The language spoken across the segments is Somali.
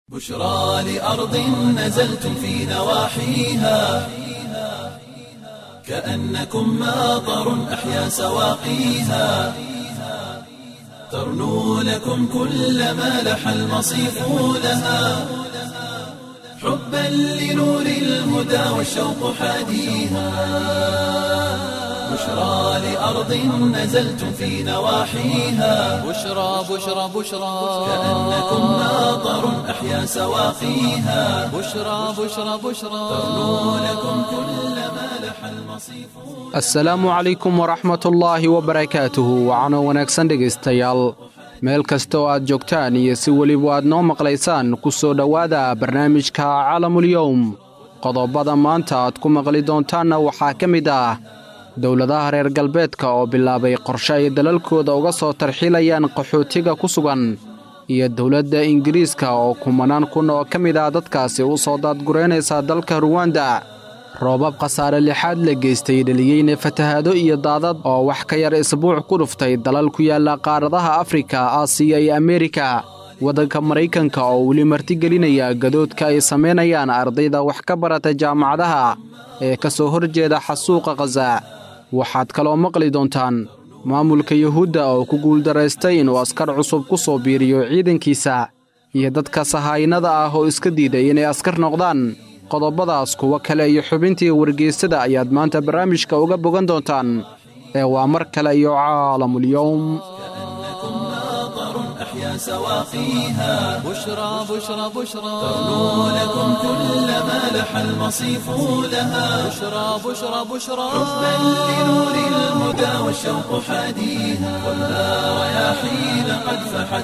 بشرى لأرض نزلتم في نواحيها كأنكم ماطر أحيا سواقيها ترنو لكم كل ما لح المصيف لها حبا لنور الهدى والشوق حاديها بشرى لأرض نزلتم في نواحيها بشرى بشرى بشرى كأنكم ماطر أحيا سواقيها بشرى بشرى بشرى ترنو لكم كل ما لح المصيف asalaamu calaykum waraxmatullaahi wabarakaatuhu wacano wanaagsan dhegaystayaal meel kasta oo aad joogtaan iyo si weliba aad noo maqlaysaan ku soo dhowaada barnaamijka calamulyowm qodobada maanta aad ku maqli doontaanna waxaa ka mid ah dowladaha reer galbeedka oo bilaabay qorshe ay dalalkooda uga soo tarxiilayaan qaxootiga ku sugan iyo dowladda ingiriiska oo kumanaan kun oo ka mid ah dadkaasi u soo daadguraynaysa dalka ruwanda roobab khasaare lixaad la geystay dheliyeyna fatahaado iyo daadad oo wax ka yar isbuuc ku dhuftay dalal ku yaalla qaaradaha afrika aasiya iyo ameerika waddanka maraykanka oo weli martigelinaya gadoodka ay samaynayaan ardayda wax ka barata jaamacadaha ee ka soo horjeeda xasuuqa khaza waxaad kaloo maqli doontaan maamulka yuhuudda oo ku guuldaraystay inuu askar cusub ku soo biiriyo ciidankiisa iyo dadka sahaayinada ah oo iska diiday inay askar noqdaan qodobadaas kuwo kale iyo xubintii wargeysada ayaad maanta barnaamijka uga bogan doontaan ee waa mar kale iyo caalamulyowm كأنكم ماطر أحيا سواقيها بشرى بشرى بشرى ترنو لكم كل ما لح المصيف لها بشرى بشرى بشرى حبا لنور الهدى والشوق حاديها خذها رياحين قد فحت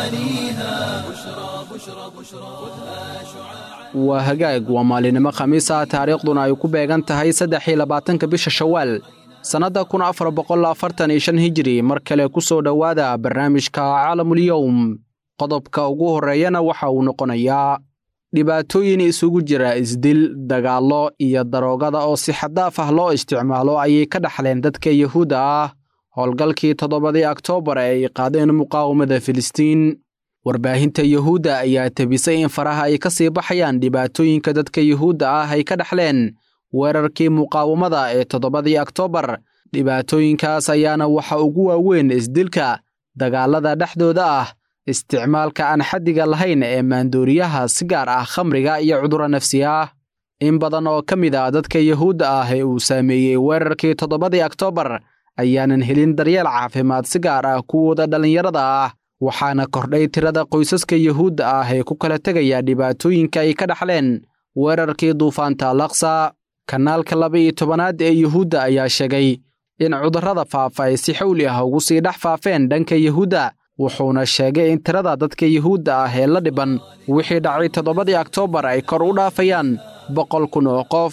غوانيها بشرى بشرى بشرى خذها شعاعا waa hagaag waa maalinimo khamiis ah taariikhduna ay ku beegan tahay saddex iyo labaatanka bisha shawaal sannadda kun afar boqol afartan iyo shan hijiri mar kale ku soo dhowaada barnaamijka calamulyowm qodobka ugu horreeyana waxa uu noqonayaa dhibaatooyin isugu jira isdil dagaallo iyo daroogada oo si xaddaaf ah loo isticmaalo ayay ka dhaxleen dadka yuhuudda ah howlgalkii toddobadii oktoobar ee ay qaadeen muqaawamada filistiin warbaahinta yuhuudda ayaa tebisay in faraha ay ka sii baxayaan dhibaatooyinka dadka yuhuudda ah ay ka dhaxleen weerarkii muqaawamada ee toddobadii oktoobar dhibaatooyinkaas ayaana waxa ugu waaweyn isdilka dagaallada dhexdooda ah isticmaalka aan xaddiga lahayn ee maandooriyaha si gaar ah khamriga iyo cudurro nafsi ah in badan oo ka mid ah dadka yuhuudda ah ee uu saameeyey weerarkii toddobadii oktoobar ayaanan helin daryeel caafimaad si gaar ah kuwooda dhallinyarada ah waxaana kordhay tirada qoysaska yuhuudda ah ee ku kala tegaya dhibaatooyinka ay ka dhaxleen weerarkii duufaanta laksa kanaalka laba-iyo tobanaad ee yuhuudda ayaa sheegay in cudurrada faafa ay si xawli ah ugu sii dhex faafeen dhanka yuhuudda wuxuuna sheegay in tirada dadka yuhuudda ah ee la dhiban wixii dhacay toddobadii oktoobar ay kor u dhaafayaan boqol kun oo qof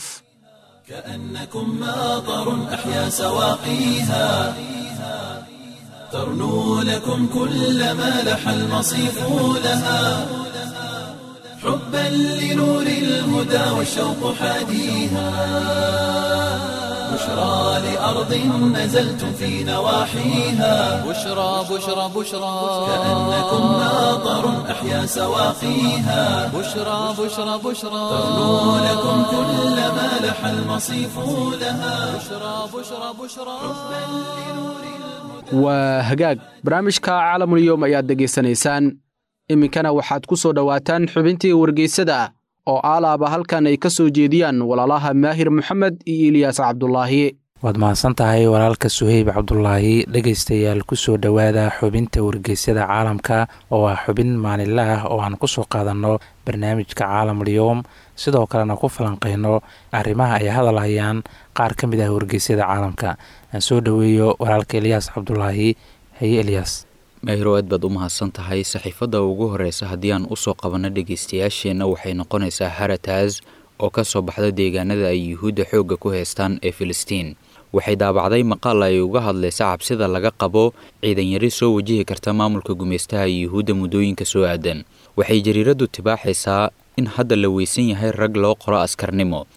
كأنكم ماطر أحيا سواقيها ترنو لكم كل ما لح المصيف لها حبا لنور الهدى والشوق حاديها بشرى لأرض نزلتم في نواحيها بشرى بشرى بشرى كأنكم ماطر أحيا سواقيها بشرى بشرى بشرى ترنو لكم كل ما لح المصيف لها بشرى بشرى بشرى waa hagaag barnaamijka caalamulyoom ayaad degaysanaysaan iminkana waxaad ku soo dhowaataan xubintii wargeysada oo aalaaba halkan ay ka soo jeediyaan walaalaha maahir moxamed iyo ilyaas cabdulaahi waad mahadsan tahay walaalka suheyb cabdulaahi dhegaystayaal kusoo dhowaada xubinta wargeysyada caalamka oo ah xubin maalinle ah oo aan kusoo qaadanno barnaamijka caalamulyoom sidoo kalena ku falanqeyno arrimaha ay hadal hayaan qaar ka mid ah wargeysyada caalamka aan soo dhoweeyo walaalka elyaas cabdulaahi haye elyaas mahiro aad baad u mahadsan tahay saxiifadda ugu horeysa haddii aan usoo qabanno dhegeystayaasheenna waxay noqonaysaa harataas oo ka soo baxda deegaanada ay yuhuudda xoogga ku heystaan ee filistiin waxay daabacday maqaal ay uga hadlaysa cabsida laga qabo ciidanyari soo wajihi karta maamulka gumeystaha yuhuudda muddooyinka soo aadan waxay jariiraddu tibaaxaysaa in hadda la weysan yahay rag loo qoro askarnimo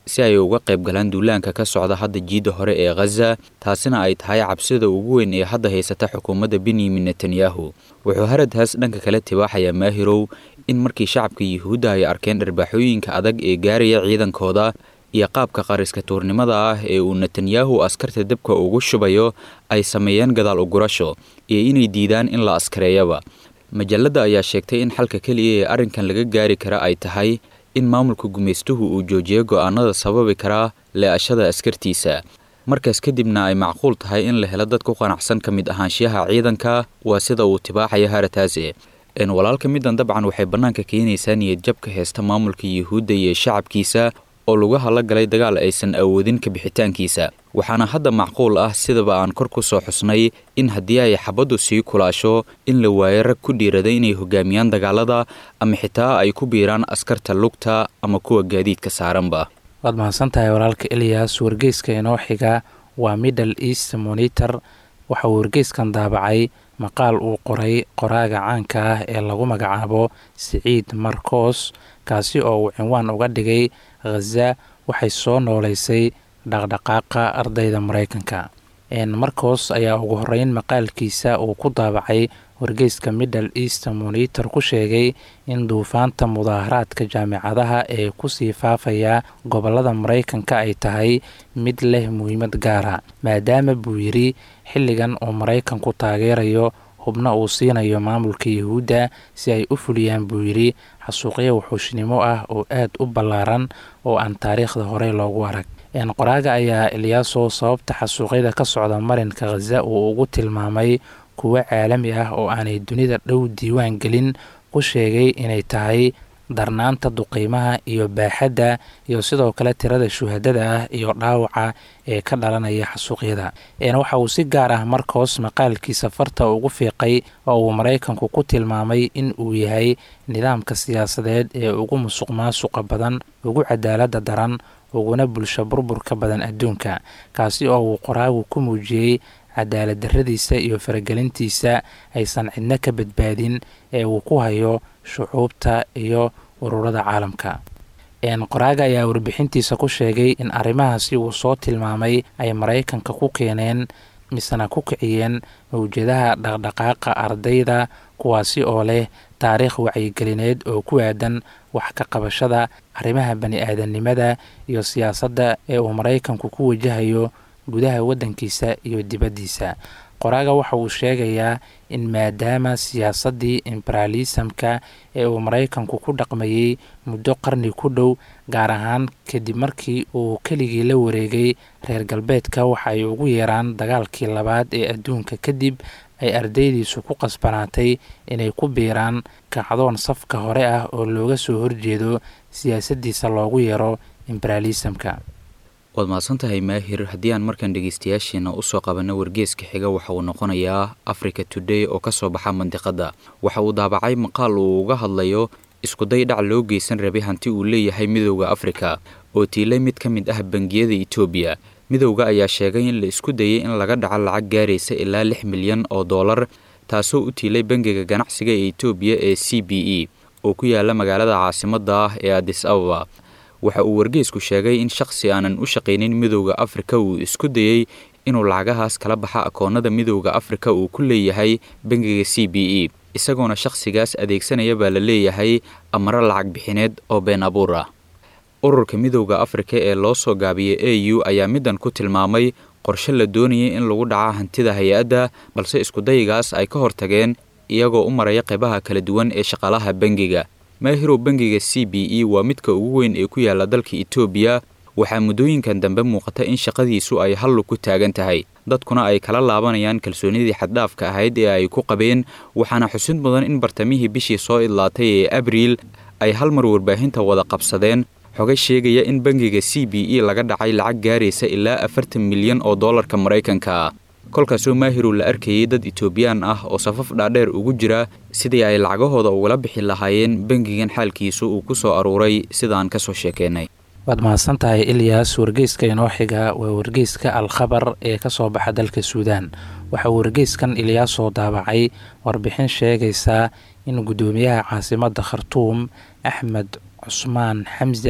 si ay uga qayb galaan duulaanka ka socda hadda jiidda hore ee khaza taasina ay tahay cabsida ugu weyn ee hadda haysata xukuumadda benyamin netanyahu wuxuu haradhaas dhanka kale tibaaxayaa maahirow in markii shacabka yuhuudda ay arkeen dharbaaxooyinka adag ee gaaraya ciidankooda iyo qaabka qariska tuurnimada ah ee uu netanyahu askarta dabka ugu shubayo ay sameeyeen gadaal ugurasho iyo inay diidaan in la askareeyaba majalladda ayaa sheegtay in xalka keliya ee arrinkan laga gaari kara ay tahay in maamulka gumaystuhu uu joojiyo go'aanada sababi karaa lee'ashada askartiisa markaas kadibna ay macquul tahay in la helo dad ku qanacsan ka mid ahaanshiyaha ciidanka waa sida uu tibaaxayo harataase walaalka middan dabcan waxay bannaanka keenaysaa niyadjabka heesta maamulka yuhuudda iyo shacabkiisa oo lugaha la galay dagaal aysan awoodin ka bixitaankiisa waxaana hadda macquul ah sidaba aan kor ku soo xusnay in haddii ay xabaddu sii kulaasho in la waayo rag ku dhiirada inay hogaamiyaan dagaalada ama xitaa ay ku biiraan askarta lugta ama kuwa gaadiidka saaranba waad mahadsantahay walaalka eliyas wargeyska inoo xiga waa middle east monitor waxa uu wargeyskan daabacay maqaal uu qoray qoraaga caanka ah ee lagu magacaabo siciid marcos kaasi oo uu cinwaan uga dhigay khaza waxay soo nooleysay dhaqdhaqaaqa ardayda maraykanka marcos ayaa ugu horeyn maqaalkiisa uu ku daabacay wargeyska middle east monitor ku sheegay in duufaanta mudaaharaadka jaamicadaha ee kusii faafaya gobolada maraykanka ay tahay mid leh muhiimad gaara maadaama buu yidhi xilligan uu maraykanku taageerayo hubna uu siinayo maamulka yuhuudda si ay u fuliyaan buu yidhi xasuuqyo wuxuushnimo ah oo aad u ballaaran oo aan taariikhda hore loogu arag qoraaga ayaa eliyaaso sababta xasuuqyada ka socda marinka khaza uu ugu tilmaamay kuwo caalami ah oo aanay dunida dhow diiwaan gelin ku sheegay inay tahay darnaanta duqiimaha iyo baaxadda iyo sidoo kale tirada shuhadada ah iyo dhaawaca ee ka dhalanaya xasuuqyada waxa uu si gaar ah markoos maqaalkiisa farta ugu fiiqay oo uu maraykanku ku tilmaamay in uu yahay nidaamka siyaasadeed ee ugu musuq maasuqa badan ugu cadaalada daran uguna bulsho burburka badan adduunka kaasi oo uu qoraagu ku muujiyey cadaalad darradiisa iyo faragelintiisa aysan cidno ka badbaadin ee uu ku hayo shucuubta iyo ururada caalamka qoraaga ayaa warbixintiisa ku sheegay in arrimahaasi uu soo tilmaamay ay maraykanka ku keeneen misena ku kiciyeen mawjadaha dhaqdhaqaaqa ardayda kuwaasi oo leh taariikh wacyigelineed oo ku aadan wax ka qabashada arrimaha bani aadamnimada iyo siyaasadda ee uu maraykanku ku wajahayo gudaha waddankiisa iyo dibaddiisa qoraaga waxa uu sheegayaa in maadaama siyaasaddii imberalisamka ee uu maraykanku ku dhaqmayey muddo qarni ku dhow gaar ahaan kadib markii uu keligii la wareegay reer galbeedka waxa ay ugu yeeraan dagaalkii labaad ee adduunka kadib ay ardaydiisu ku qasbanaatay inay ku biiraan kacdoon safka hore ah oo looga soo horjeedo siyaasaddiisa loogu yeero imberalisamka waad mahadsantahay maahir haddii aan markaan dhegeystayaasheena usoo qabanno wargeeska xiga waxa uu noqonayaa africa today oo ka soo baxa mandiqadda waxa uu daabacay maqaal uu uga hadlayo iskuday dhac loo geysan rabay hanti uu leeyahay midowda afrika oo tiilay mid ka mid ah bangiyada etoobiya midowda ayaa sheegay in la isku dayay in laga dhaco lacag gaaraysa ilaa lix milyan oo dollar taasoo u tiilay bangiga ganacsiga ee etoobiya ee c b e oo ku yaala magaalada caasimadda ah ee adis ababa waxa uu wargeysku sheegay in shakhsi aanan u shaqaynin midowda afrika uu isku dayey inuu lacagahaas kala baxa akoonnada midowda afrika uu ku leeyahay bangiga c b e isagoona shakhsigaas adeegsanaya baa la leeyahay amaro lacag bixineed oo been abuur ah ururka midowda afrika ee loo soo gaabiyay a u ayaa middan ku tilmaamay qorshe la doonayay in lagu dhaca hantida hay-adda balse iskudayigaas ay ka hortageen iyagoo u maraya qaybaha kala duwan ee shaqaalaha bangiga maahirow bangiga c b e waa midka ugu weyn ee ku yaala dalka etoobiya waxaa muddooyinkan dambe muuqata in shaqadiisu ay hallu ku taagan tahay dadkuna ay kala laabanayaan kalsoonidii xaddhaafka ahayd ee ay ku qabeen waxaana xusid mudan in bartamihii bishii soo idlaatay ee abriil ay hal mar warbaahinta wada qabsadeen xogay sheegaya in bangiga c b e laga dhacay lacag gaaraysa ilaa afartan milyan oo dollarka maraykanka ah kolkaasoo maahirow la arkayay dad etoobiyaan ah oo safaf dhaadheer ugu jira sidii ay lacagahooda ugala bixi lahaayeen bangigan xaalkiisu uu ku soo aruuray sidaan ka soo sheekeynay waad mahadsan tahay ilyas wargeyska inoo xiga waa wargeyska al-khabar ee ka soo baxa dalka suudaan waxaa wargeyskan ilyaasoo daabacay warbixin sheegaysa in guddoomiyaha caasimadda khartuum axmed cusmaan xamsa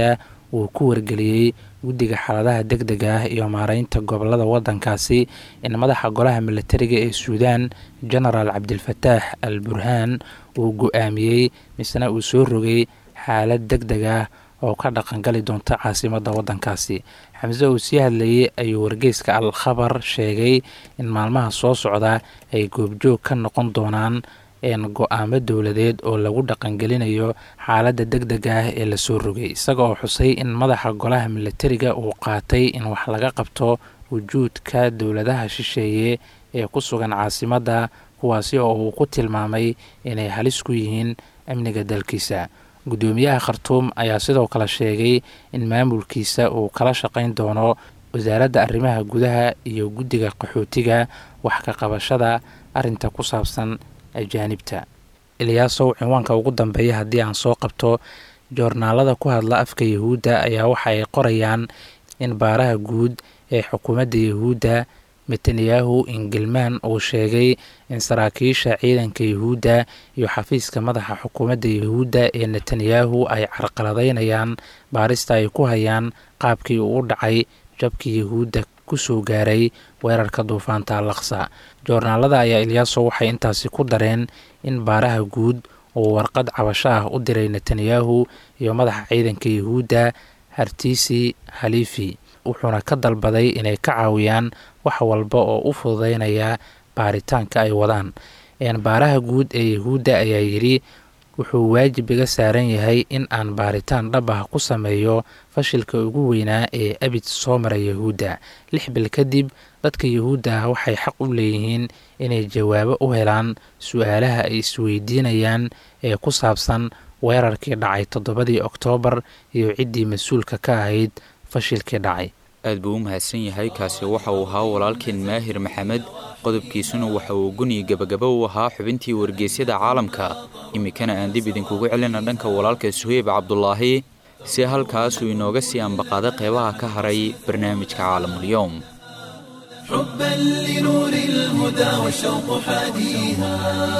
uu ku wargeliyey guddiga xaaladaha deg dega ah iyo maareynta gobolada waddankaasi in madaxa golaha militariga ee suudaan genaraal cabdilfataax al burhaan uu go-aamiyey misna uu soo rogay xaalad deg deg ah oo ka dhaqangali doonta caasimadda waddankaasi xamse uu sii hadlayey ayuu wargeyska al khabar sheegay in maalmaha soo socda ay goobjoog ka noqon doonaan go-aamo dowladeed oo lagu dhaqangelinayo xaaladda deg dega ah ee lasoo rogay isaga oo xusay in madaxa golaha militariga uu qaatay in wax laga qabto wujuudka dowladaha shisheeye ee ku sugan caasimadda kuwaasi oo uu ku tilmaamay inay halis ku yihiin amniga dalkiisa guddoomiyaha khartuum ayaa sidoo kale sheegay in maamulkiisa uu kala shaqayn doono wasaaradda arrimaha gudaha iyo guddiga qaxootiga wax ka qabashada arrinta ku saabsan ajaanibta ilyaasow cinwaanka ugu dambeeya haddii aan soo qabto joornaalada ku hadla afka yahuudda ayaa waxa ay qorayaan in baaraha guud ee xukuumadda yahuudda netanyahu ingilmaan uu sheegay in saraakiisha ciidanka yahuudda iyo xafiiska madaxa xukuumadda yahuudda ee netanyahu ay carqaladaynayaan baarista ay ku hayaan qaabkii uu u dhacay jabkii yahuudda kusoo gaaray weerarka duufaanta alaqsa joornaalada ayaa ilyaaso waxay intaasi ku dareen in baaraha guud uu warqad cabasho ah u diray netanyahu iyo madaxa ciidanka yahuudda hartiisi halifi wuxuuna ka dalbaday inay ka caawiyaan wax walba oo u fududeynaya baaritaanka ay wadaan baaraha guud ee yahuudda ayaa yidhi wuxuu waajib iga saaran yahay in aan baaritaan dhab ah ku sameeyo fashilka ugu weynaa ee abid soo mara yahuudda lix bil kadib dadka yahuudda ah waxay xaq u leeyihiin inay jawaabo u helaan su-aalaha ay isweydiinayaan ee ku saabsan weerarkii dhacay toddobadii oktoobar iyo ciddii mas-uulka ka ahayd fashilkii dhacay aad buu u mahadsan yahay kaasi waxa uu ahaa walaalkeen maahir maxamed qodobkiisuna waxa uu guniyi gebagaba u ahaa xubintii wargeysyada caalamka iminkana aan dib idinkugu celina dhanka walaalka suheyb cabdulaahi si halkaasuu inooga sii ambaqaaday qeybaha ka haray barnaamijka caalamulyoom حبا لنور الهدى والشوق حاديها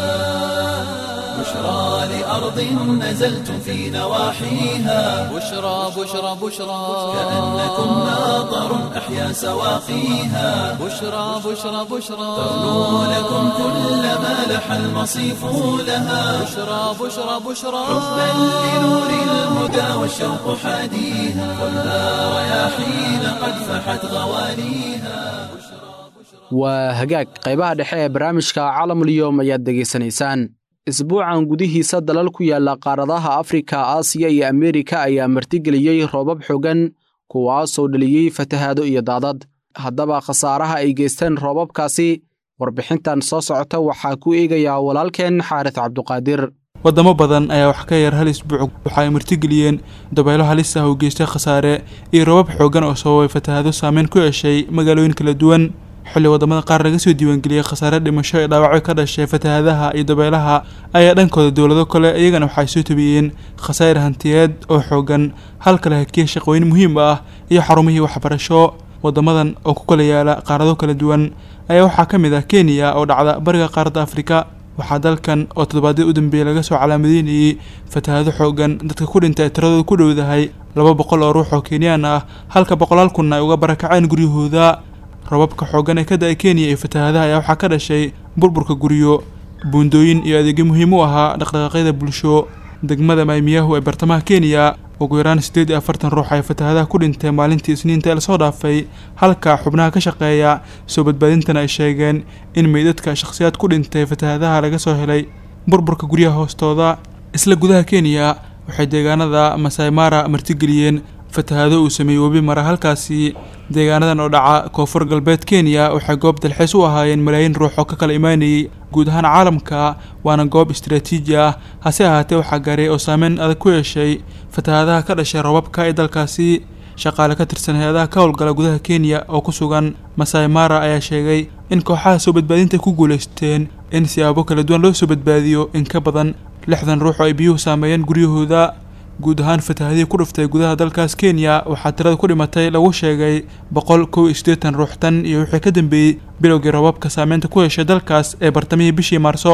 بشرى لأرض نزلتم في نواحيها بشرى بشرى بشرى كأنكم ماطر أحيا سواقيها بشرى بشرى بشرى تغنو لكم كل ما لح المصيف لها بشرى بشرى بشرى حبا لنور الهدى والشوق حاديها خذها رياحين قد فحت غواليها waa hagaag qaybaha dhexe ee barnaamijka caalamulyoom ayaad degaysanaysaan isbuucan gudihiisa dalal ku yaalla qaaradaha afrika aasiya iyo ameerika ayaa martigeliyey roobab xogan kuwaasoo dhaliyey fatahaado iyo daadad haddaba khasaaraha ay geysteen roobabkaasi warbixintan soo socota waxaa ku eegayaa walaalkeen xaaris cabduqaadir wadamo badan ayaa wax ka yar hal isbuuc waxa ay martigeliyeen dabaylo halis ah oo geystay khasaare iyo roobab xoogan oo sababay fatahaado saameyn ku yeeshay magaalooyin kala duwan xilli wadamada qaar laga soo diiwaangeliyey khasaare dhimasho ee dhaawacyo ka dhashay fatahaadaha iyo dabeelaha ayaa dhankooda dowlado kale iyagana waxay soo tabiyeen khasaa'ir hantiyeed oo xoogan halka la hakiyey shaqooyin muhiim ah iyo xarumihii waxbarasho wadamadan oo ku kala yaala qaarado kala duwan ayaa waxaa ka mid ah kenya oo dhacda bariga qaaradda afrika waxaa dalkan oo toddobaadyada u dambeeyey laga soo calaamadeynayey fatahaado xoogan dadka ku dhintay ay tiradooda ku dhowdahay laba boqol oo ruux oo kenyaan ah halka boqolaal kunna ay uga barakaceen guryahooda robabka xooggan ee ka da-ay kenya iyo fatahaadaha ayaa waxaa ka dhashay burburka guryo buundooyin iyo adeegyo muhiim u ahaa dhaqdhaqaaqyada bulsho degmada maymiyahu ee bartamaha kenya ugu yaraan siddeed iyo afartan ruux ay fatahaadaha ku dhintay maalintii isniinta ee lasoo dhaafay halka xubnaha ka shaqeeya soo badbaadintana ay sheegeen in meydadka shakhsiyaad ku dhintay fatahaadaha laga soo helay burburka guryaha hoostooda isla gudaha kenya waxay deegaanada masai mara martigeliyeen fatahaado uu sameeyey webi mara halkaasi deegaanadan oo dhaca koonfur galbeed kenya waxay goob dalxiis u ahaayeen malaayiin ruux oo ka kala imaanayay guud ahaan caalamka waana goob istaraatiiji ah hase ahaatee waxaa gaaray oo saameyn adag ku yeeshay fatahaadaha ka dhashay roobabka ee dalkaasi shaqaale ka tirsan hay-adaha ka howlgala gudaha kenya oo ku sugan masai mara ayaa sheegay in kooxaha soo badbaadinta ku guulaysteen in siyaabo kala duwan loo soo badbaadiyo in ka badan lixdan ruux oo ay biyuhu saameeyeen guryahooda guud ahaan fatahaadihii ku dhuftay gudaha dalkaas kenya waxaa tirada ku dhimatay lagu sheegay boqol kow iyo siddeetan ruux tan iyo wixii ka dambeeyey bilowgii roobabka saameynta ku yeeshay dalkaas ee bartamihii bishii maarso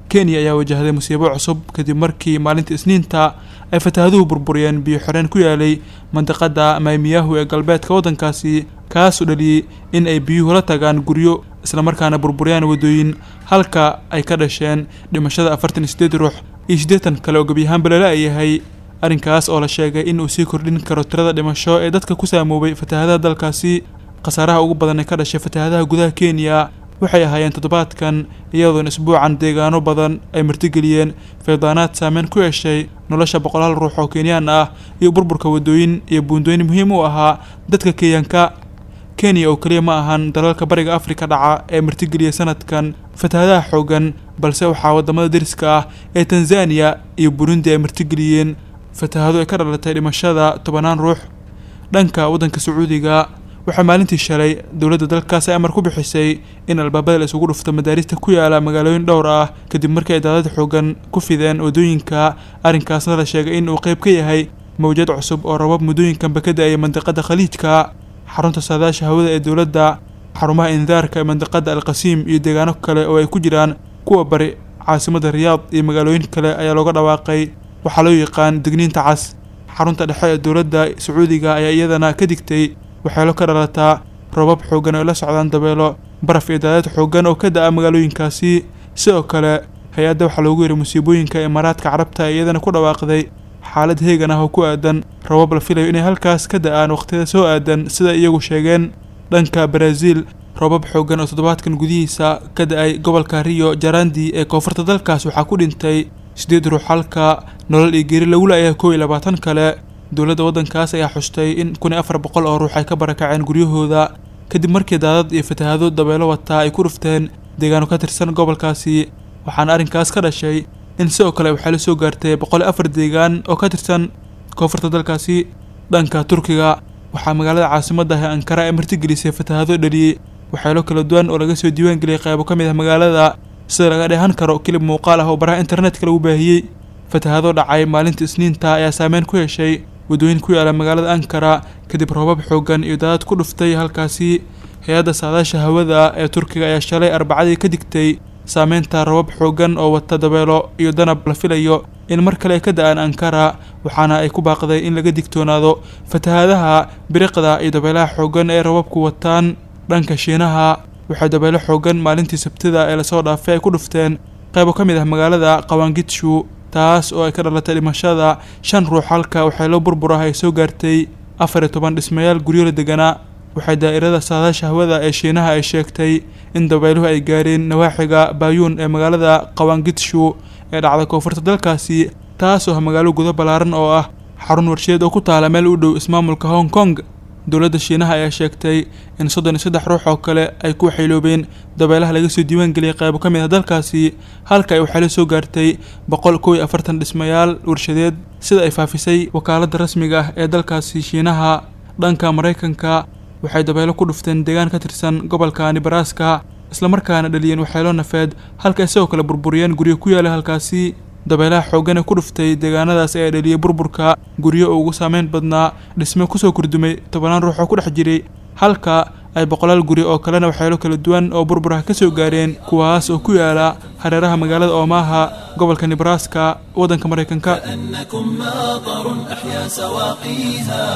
kenya ayaa wajahday musiibo cusub kadib markii maalinta isniinta ay fataahaduhu burburiyeen biyo xoreen ku yaalay mandiqada maymiyahu ee galbeedka waddankaasi kaasoo dhaliyey in ay biyuhu la tagaan guryo islamarkaana burburiyaan waddooyin halka ay ka dhasheen dhimashada afartan iyo sideed ruux iyo siddeetan kale oo gebyahaanba lala yahay arrinkaas oo la sheegay in uu sii kordhin karo tirada dhimasho ee dadka ku saamoobay fatahaadaha dalkaasi khasaaraha ugu badan ee ka dhashay fatahaadaha gudaha kenya waxay ahaayeen toddobaadkan iyadoona isbuucan deegaano badan ay martigeliyeen faydaanaad saameyn ku yeeshay nolosha boqolaal ruux oo kenyaan ah iyo burburka waddooyin iyo buundooyin muhiim u ahaa dadka kenyanka kenya oo keliya ma ahan dalalka bariga afrika dhaca ee martigeliya sanadkan fatahaadaha xoogan balse waxaa wadamada deriska ah ee tanzaniya iyo burundi ay martigeliyeen fatahaado ay ka dhalatay dhimashada tobanaan ruux dhanka waddanka sacuudiga waxaa maalintii shalay dowladda dalkaasi amar ku bixisay in albaabada la isugu dhufto madaarista ku yaala magaalooyin dhowr ah kadib markii ay daadad xoogan ku fideen waddooyinka arrinkaasna la sheegay in uu qayb ka yahay mawjad cusub oo rabab muddooyinkanba ka da-aya mandiqada khaliijka xarunta saadaasha hawada ee dowladda xarumaha indaarka ee mandiqada alqasiim iyo deegaano kale oo ay ku jiraan kuwa bari caasimadda riyaad iyo magaalooyin kale ayaa looga dhawaaqay waxaa loo yaqaan digniinta cas xarunta dhexe ee dowladda sacuudiga ayaa iyadana ka digtay waxeelo ka dhalataa robab xoogan oo la socdaan dabeelo baraf iyo daadad xoogan oo ka da-a magaalooyinkaasi sidoo kale hay-adda waxaa loogu yeray musiibooyinka imaaraadka carabta ee iyadana ku dhawaaqday xaalad heegan ah oo ku aadan robab la filayo inay halkaas ka da-aan waqtiyada soo aadan sida iyagu sheegeen dhanka baraaziil robab xoogan oo toddobaadkan gudihiisa ka da-ay gobolka rio jarandi ee koonfurta dalkaas waxaa ku dhintay siddeed ruux halka nolol iyo geeri lagu la-yahay kow iyo labaatan kale dowladda waddankaas ayaa xustay in kun iyo afar boqol oo ruux ay ka barakaceen guryahooda kadib markii daadad iyo fatahaado dabeelo wataa ay ku dhufteen deegaano ka tirsan gobolkaasi waxaana arrinkaas ka dhashay in sidoo kale waxaa la soo gaartay boqol iyo afar deegaan oo ka tirsan koonfurta dalkaasi dhanka turkiga waxaa magaalada caasimadda ah ee ankara ay martigelisay fatahaado dhaliyey waxyaalo kala duwan oo laga soo diiwaan geliyay qaybo ka mid ah magaalada sida laga dheehan karo kilib muuqaal ah oo baraha internetka lagu baahiyey fatahaado dhacay maalinta isniinta ayaa saameyn ku yeeshay waddooyin ku yaala magaalada ankara kadib roobab xoogan iyo daadad ku dhuftay halkaasi hay-adda saadaasha hawada ee turkiga ayaa shalay arbacadii ka digtay saameynta robab xoogan oo wata dabeelo iyo danab la filayo in mar kale ay ka da-aan ankara waxaana ay ku baaqday in laga digtoonaado fatahaadaha biriqda iyo dabeelaha xoogan ee robabku wataan dhanka shiinaha waxay dabeelo xoogan maalintii sabtida ee lasoo dhaafay ay ku dhufteen qaybo ka mid ah magaalada qawaangitshu taas oo ay ka dhalatay dhimashada shan ruux halka waxeelo burbur ah ay soo gaartay afar iyo toban dhismayaal guryo la deganaa waxay daa'irada saadaasha hawada ee shiinaha ay sheegtay in dabeeluhu ay gaareen nawaaxiga baayuun ee magaalada qawaangitshu ee dhacda koonfurta dalkaasi taas oo ah magaalo gudo ballaaran oo ah xarun warshadeed oo ku taala meel u dhow ismaamulka hong kong dowladda shiinaha ayaa sheegtay in soddon iyo saddex ruux oo kale ay ku waxayloobeen dabeelaha laga soo diiwaan geliyay qaybo ka mid ah dalkaasi halka ay waxaylo soo gaartay boqol kow iyo afartan dhismayaal warshadeed sida ay faafisay wakaaladda rasmiga ah ee dalkaasi shiinaha dhanka maraykanka waxay dabeelo ku dhufteen deegaan ka tirsan gobolka nebraska islamarkaana dhaliyeen waxyeelo nafeed halka ay sidoo kale burburiyeen guryo ku yaala halkaasi dabeelaha xooggan ee ku dhuftay deegaanadaas ayaa dhaliyey burburka guryo oo ugu saameyn badnaa dhisme kusoo kordumay tobanaan ruux oo ku dhex jiray halka ay boqolaal guri oo kalena waxyeelo kala duwan oo burbur ah ka soo gaareen kuwaas oo ku yaala hareeraha magaalada oomaha gobolka nebraska waddanka maraykanka كأنكم ماطر أحيا سواقيها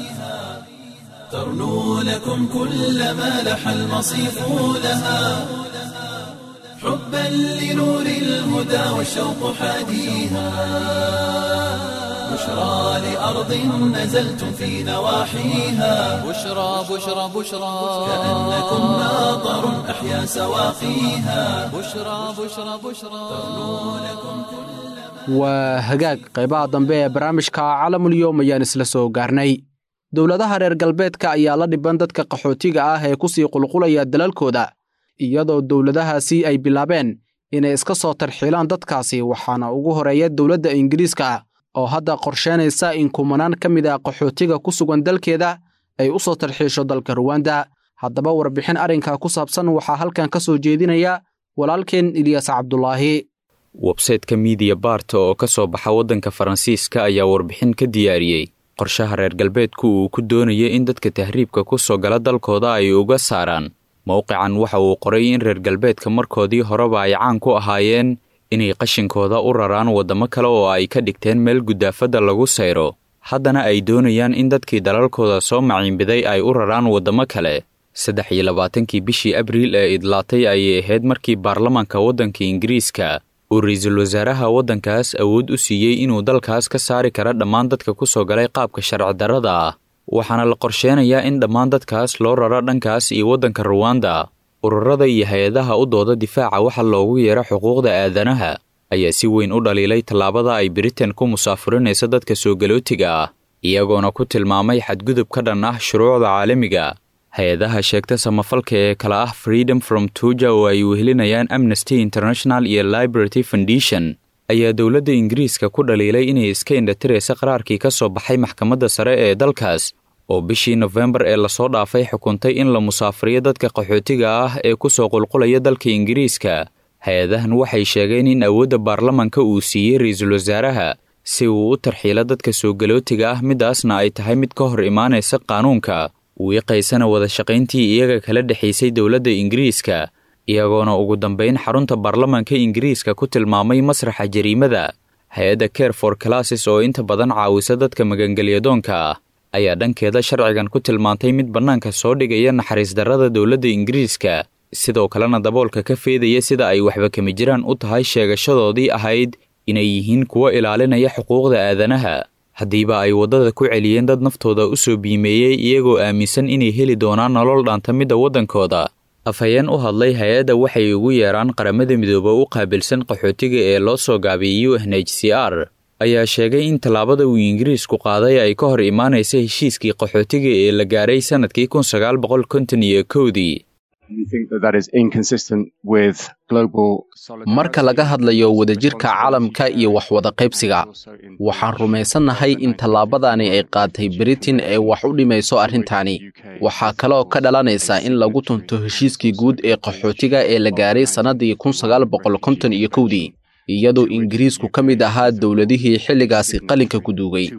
ترنو لكم كل ما لح المصيف لها حبا لنور الهدى والشوق حاديها بشرى لأرض نزلتم في نواحيها بشرى بشرى بشرى كأنكم ماطر أحيا سواقيها بشرى بشرى بشرى waa hagaag qaybaha dambe ee barnaamijka calamulyoom ayaan isla soo gaarnay dowladaha reer galbeedka ayaa la dhiban dadka qaxootiga ah ee ku sii qulqulaya dalalkooda iyadoo dowladahaasi ay bilaabeen inay iska soo tarxiilaan dadkaasi waxaana ugu horeeya dowladda ingiriiska oo hadda qorsheynaysa in kumanaan ka mid ah qaxootiga ku sugan dalkeeda ay u soo tarxiisho dalka ruwanda haddaba warbixin arrinka ku saabsan waxaa halkan ka soo jeedinaya walaalkeen ilyaas cabdulaahi websayteka miidiya baarta oo ka soo baxa waddanka faransiiska ayaa warbixin ka diyaariyey qorshaha reer galbeedku uu ku doonaya in dadka tahriibka ku soo gala dalkooda ay uga saaraan mowqican waxa uu qoray in reer galbeedka markoodii horeba ay caan ku ahaayeen inay qashinkooda u raraan waddamo kale oo ay ka dhigteen meel guddaafadda lagu sayro haddana ay doonayaan in dadkii dalalkooda soo maciinbiday ay u raraan waddamo kale saddex iyo labaatankii bishii abriil ee idlaatay ayay ahayd markii baarlamaanka waddanka ingiriiska uu ra-iisul wasaaraha waddankaas awood u siiyey inuu dalkaas ka saari kara dhammaan dadka ku soo galay qaabka sharci darrada ah waxaana la qorsheenayaa in dhammaan dadkaas loo raro dhankaas iyo waddanka ruwanda ururada iyo hay-adaha u dooda difaaca waxa loogu yeero xuquuqda aadanaha ayaa si weyn u dhaliilay tallaabada ay britain ku musaafurinaysa dadka soo galootiga ah iyagoona ku tilmaamay xadgudub ka dhan ah shuruucda caalamiga hay-adaha sheegta samafalka ee kale ah freedom from tuja oo ay wehelinayaan amnesty international iyo liberty foundation ayaa dowladda ingiriiska ku dhaliilay inay iska indhatiraysa qaraarkii ka soo baxay maxkamadda sare ee dalkaas oo bishii nofembar ee lasoo dhaafay xukuntay in la musaafiriyo dadka qaxootiga ah ee ku soo qulqulaya dalka ingiriiska hay-adahan waxay sheegeen in awoodda baarlamanka uu siiyey ra-iisul wasaaraha si uu u tarxiilo dadka soo galootiga ah midaasna ay tahay mid ka hor imaanaysa qaanuunka wiiqaysana wada shaqayntii iyaga kala dhexaysay dowladda ingiriiska iyagoona ugu dambayn xarunta baarlamanka ingiriiska ku tilmaamay masraxa jariimada hay-adda care for classes oo inta badan caawisa dadka magangelyadoonka ah ayaa dhankeeda sharcigan ku tilmaantay mid bannaanka soo dhigaya naxariis darrada dowladda ingiriiska sidoo kalena daboolka ka feedaya sida ay waxba kama jiraan u tahay sheegashadoodii ahayd inay yihiin kuwo ilaalinaya xuquuqda aadanaha haddiiba ay waddada ku celiyeen dad naftooda u soo biimeeyey iyagoo aaminsan inay heli doonaan nolol dhaanta midda waddankooda afhayeen u hadlay hay-adda waxay ugu yeeraan qaramada midooba u qaabilsan qaxootiga ee loo soo gaabiyey u n h c r ayaa sheegay in tallaabada uu ingiriisku qaaday ay ka hor imaanaysa heshiiskii qaxootiga ee la gaaray sannadkii kun sagaal boqol konton iyo kowdii marka laga hadlayo wadajirka caalamka iyo waxwada qaybsiga waxaan rumaysannahay in tallaabadani ay qaatay britain ee wax u dhimayso arrintani waxaa kaleoo ka dhalanaysa in lagu tunto heshiiskii guud ee qaxootiga ee la gaaray sannaddii kun sagaal boqol konton iyo kowdii iyadoo ingiriisku ka mid ahaa dowladihii xilligaasi qalinka ku duugay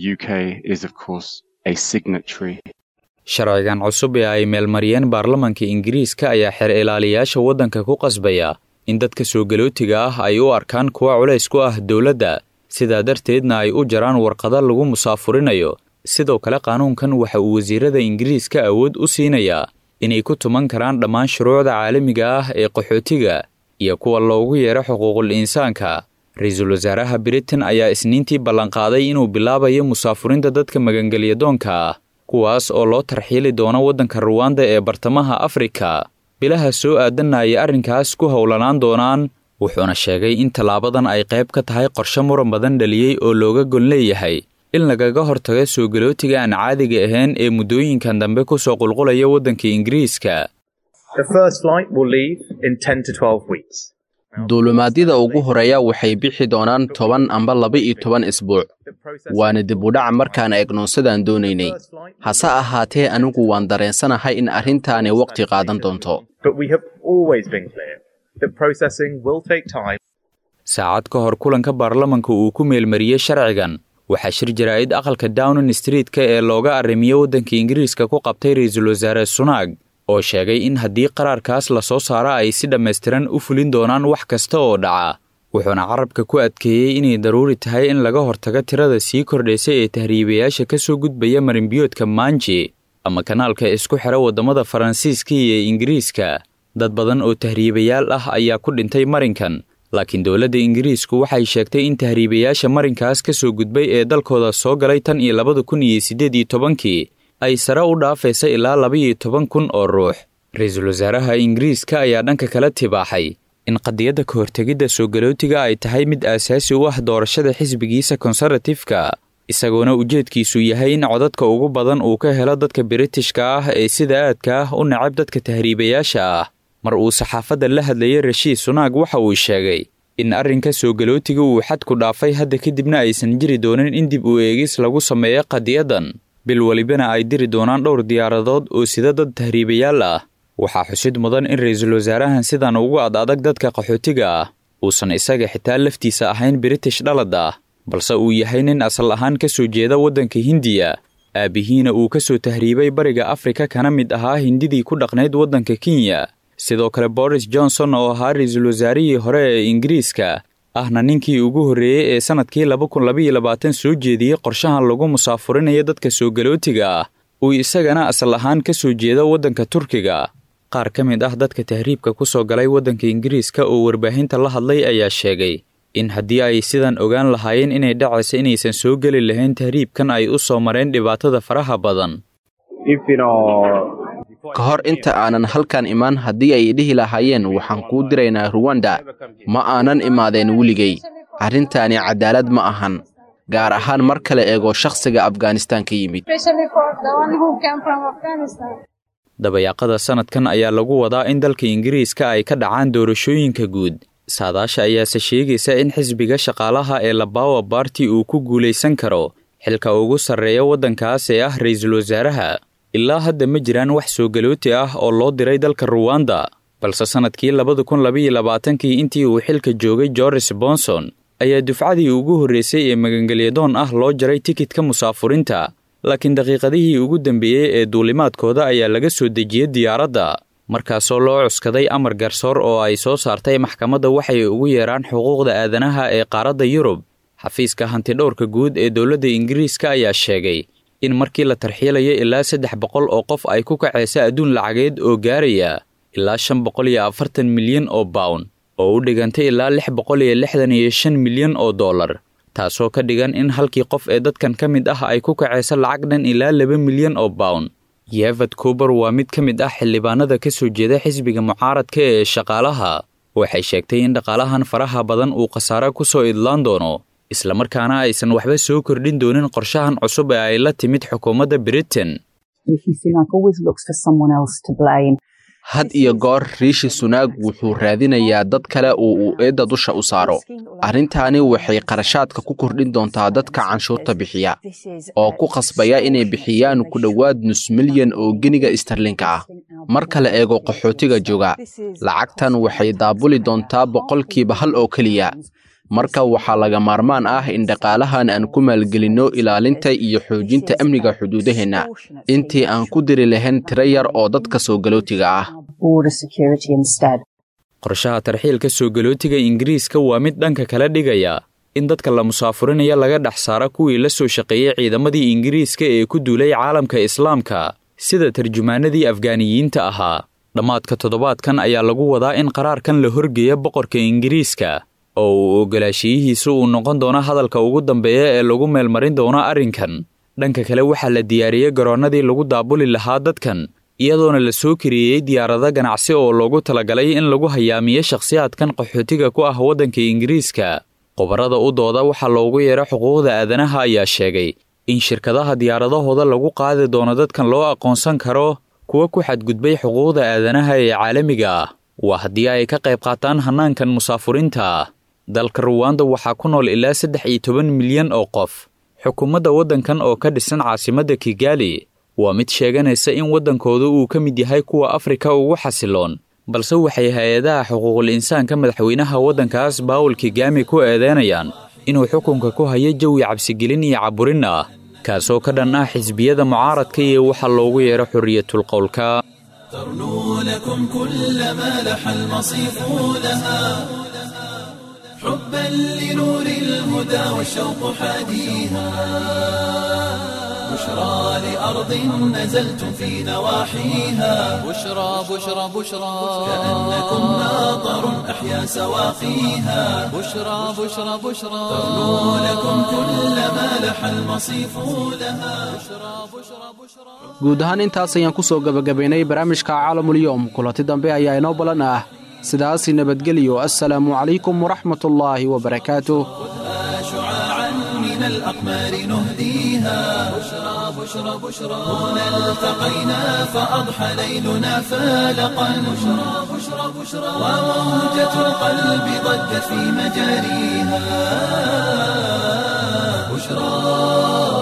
sharcigan cusub ee ay meelmariyeen baarlamanka ingiriiska ayaa xeer ilaaliyaasha waddanka ku qasbaya in dadka soo galootiga ah ay u arkaan kuwa culays ku ah dowladda sidaa darteedna ay u jaraan warqada lagu musaafurinayo sidoo kale qaanuunkan waxa uu wasiirada ingiriiska awood u siinayaa inay ku tuman karaan dhammaan shuruucda caalamiga ah ee qaxootiga iyo kuwa loogu yeero xuquuqul insaanka ra-iisul wasaaraha britain ayaa isniintii ballanqaaday inuu bilaabayo musaafurinta dadka magangelyadoonka ah kuwaas oo loo tarxiili doono waddanka ruwanda ee bartamaha afrika bilaha soo aadanna ay arrinkaas ku howlanaan doonaan wuxuuna sheegay in tallaabadan ay qayb ka tahay qorshe muran badan dhaliyey oo looga gon leeyahay in lagaga hortago soo galootiga aan caadiga ahayn ee muddooyinkan dambe ku soo qulqulaya waddanka ingiriiska duulumaadyada ugu horeeya waxay bixi doonaan toban amba laba iyo toban isbuuc waana dib u dhac markaan eegno sidaan doonaynay hase ahaatee anigu waan dareensanahay in arrintaani waqti qaadan doonto saacad ka hor kulanka baarlamanka uu ku meelmariyey sharcigan waxaa shir jaraa'id aqalka downing streetka ee looga arrimiye waddanka ingiriiska ku qabtay ra-iisul wasaare sunaag oo sheegay in haddii qaraarkaas la soo saaro ay si dhammaystiran u fulin doonaan wax kasta oo dhaca wuxuuna carabka ku adkeeyey inay daruuri tahay in laga hortago tirada sii kordhaysa ee tahriibayaasha ka soo gudbaya marinbiyoodka maanji ama kanaalka isku xidha waddamada faransiiska iyo ingiriiska dad badan oo tahriibayaal ah ayaa ku dhintay marinkan laakiin dowladda ingiriisku waxay sheegtay in tahriibayaasha marinkaas ka soo gudbay ee dalkooda soo galay tan iyo labada kun iyo siddeed iyo tobankii ay sare u dhaafaysa ilaa laba-iyo toban kun oo ruux ra-iisul wasaaraha ingiriiska ayaa dhanka kala tibaaxay in qadiyadda ka hortegidda soo galootiga ay tahay mid aasaasi u ah doorashada xisbigiisa konservatifka isagoona ujeedkiisu yahay in codadka ugu badan uu ka helo dadka biritishka ah ee sida aadka ah u nacab dadka tahriibayaasha ah mar uu saxaafadda la hadlayay rashiid sunaag waxa uu sheegay in arrinka soo galootiga uu xadku dhaafay hadda kadibna aysan jiri doonin in dib u eegis lagu sameeyo qadiyaddan bil welibana ay diri doonaan dhowr diyaaradood oo sida dad tahriibayaal ah waxaa xusid mudan in ra-iisul wasaarahan sidan ugu ad adag dadka qaxootiga ah uusan isaga xitaa laftiisa ahayn british dhalad ah balse uu yahay nin asal ahaan ka soo jeeda waddanka hindiya aabbihiina uu ka soo tahriibay bariga afrika kana mid ahaa hindidii ku dhaqnayd waddanka kenya sidoo kale boris johnson oo ahaa ra-iisul wasaarihii hore ee ingiriiska ahna ninkii ugu horreeyey ee sannadkii laba kun labaiyo labaatan soo jeediyey qorshahan lagu musaafurinayo dadka soo galootiga ah uu isagana asal ahaan ka soo jeeda waddanka turkiga qaar ka mid ah dadka tahriibka ku soo galay waddanka ingiriiska oo warbaahinta la hadlay ayaa sheegay in haddii ay sidan ogaan lahaayeen inay dhacaysa inaysan soo geli lahayn tahriibkan ay u soo mareen dhibaatada faraha badan ka hor inta aanan halkan imaan haddii ay dhihi lahaayeen waxaan kuu diraynaa ruwanda ma aanan imaadeen weligay arrintaani cadaalad ma ahan gaar ahaan mar kale eego shakhsiga afghanistan ka yimid dabayaaqada sannadkan ayaa lagu wadaa in dalka ingiriiska ay ka dhacaan doorashooyinka guud saadaasha ayaase sheegaysa in xisbiga shaqaalaha ee labawa barti uu ku guulaysan karo xilka ugu sarreeya waddankaas ee ah ra-iisul wasaaraha ilaa hadda ma jiraan wax soo galooti ah oo loo diray dalka ruwanda balse sannadkii labada kun labaiyo labaatankii intii uu xilka joogay georges bonson ayaa dufcadii ugu horreysay ee magangelyadoon ah loo jaray tikidka musaafurinta laakiin daqiiqadihii ugu dambeeyey ee duulimaadkooda ayaa laga soo dejiyey diyaaradda markaasoo loo cuskaday amar garsoor oo ay soo saartay maxkamadda waxay ugu yeeraan xuquuqda aadanaha ee qaaradda yurub xafiiska hantidhowrka guud ee dowladda ingiriiska ayaa sheegay in markii la tarxiilayo ilaa saddex boqol oo qof ay ku kacaysa adduun lacageed oo gaaraya ilaa shan boqol iyo afartan milyan oo bawn oo u dhigantay ilaa lix boqol iyo lixdan iyo shan milyan oo dollar taasoo ka dhigan in halkii qof ee dadkan ka mid ah ay ku kacaysa lacag dhan ilaa laba milyan oo bawn yevad kuber waa mid ka mid ah xildhibaanada ka soo jeeda xisbiga mucaaradka ee shaqaalaha waxay sheegtay in dhaqaalahan faraha badan uu khasaare ku soo idlaan doono islamarkaana aysan waxba soo kordhin doonin qorshahan cusub ee ay la timid xukuumadda britain had iyo goor riishi sunaag wuxuu raadinayaa dad kale oo uu eedda dusha u saaro arrintaani waxay qarashaadka ku kordhin doontaa dadka canshuurta bixiya oo ku qasbaya inay bixiyaan ku dhowaad nus milyan oo geniga istarlinka ah marka la eego qaxootiga jooga lacagtan waxay daabuli doontaa boqolkiiba hal oo keliya marka waxaa laga maarmaan ah in dhaqaalahan aan ku maalgelinno ilaalinta iyo xoojinta amniga xuduudaheenna intii aan ku diri lahayn tiro yar oo dadka soo galootiga ah qorshaha tarxiilka soo galootiga ingiriiska waa mid dhanka kala dhigaya in dadka la musaafurinaya laga dhex saara kuwii la soo shaqeeyey ciidamadii ingiriiska ee ku duulay caalamka islaamka sida tarjumaanadii afgaaniyiinta ahaa dhammaadka toddobaadkan ayaa lagu wadaa in qaraarkan la horgeeya boqorka ingiriiska oo uu ogolaashiyihiisu uu noqon doono hadalka ugu dambeeya ee lagu meelmarin doono arrinkan dhanka kale waxaa la diyaariyey garoonnadii lagu daabuli lahaa dadkan iyadoona la soo kariyeeyey diyaarado ganacsi oo loogu talagalay in lagu hayaamiyo shakhsiyaadkan qaxootiga ku ah waddanka ingiriiska qobarrada u dooda waxaa loogu yeero xuquuqda aadanaha ayaa sheegay in shirkadaha diyaaradahooda lagu qaadi doono dadkan loo aqoonsan karo kuwa ku xadgudbay xuquuqda aadanaha ee caalamiga ah waa haddii ay ka qayb qaataan hannaankan musaafurinta dalka ruwanda waxaa ku nool ilaa saddex iyo toban milyan oo qof xukuumadda waddankan oo ka dhisan caasimadda kigali waa mid sheeganaysa in waddankooda uu ka mid yahay kuwa afrika ugu xasiloon balse waxay hay-adaha xuquuqul insaanka madaxweynaha waddankaas baawul kigami ku eedeynayaan inuu xukunka ku hayo jawi cabsigelin iyo caburin ah kaasoo ka dhan ah xisbiyada mucaaradka iyo waxa loogu yeero xorriyatulqowlka ترنو لكم كل ما لح المصيف لها حبا لنور الهدى والشوق حاديها بشرى لأرض نزلتم في نواحيها بشرى بشرى بشرى كأنكم ناظر أحيا سواقيها بشرى بشرى بشرى ترنو لكم كل ما لح المصيف لها guud ahaan intaas ayaan ku soo gebagabaynay barnaamijka caalamulyoom kulanti dambe ayaa inoo balan ah sidaasi nabadgelyo assalaamu calaykum waraxmatullaahi wabarakaatuh شعاعا من الأقمار نهديها بشرى بشرى بشرى هنا التقينا فأضحى ليلنا فالقا بشرى بشرى بشرى وموجة القلب ضجت في مجاريها بشرى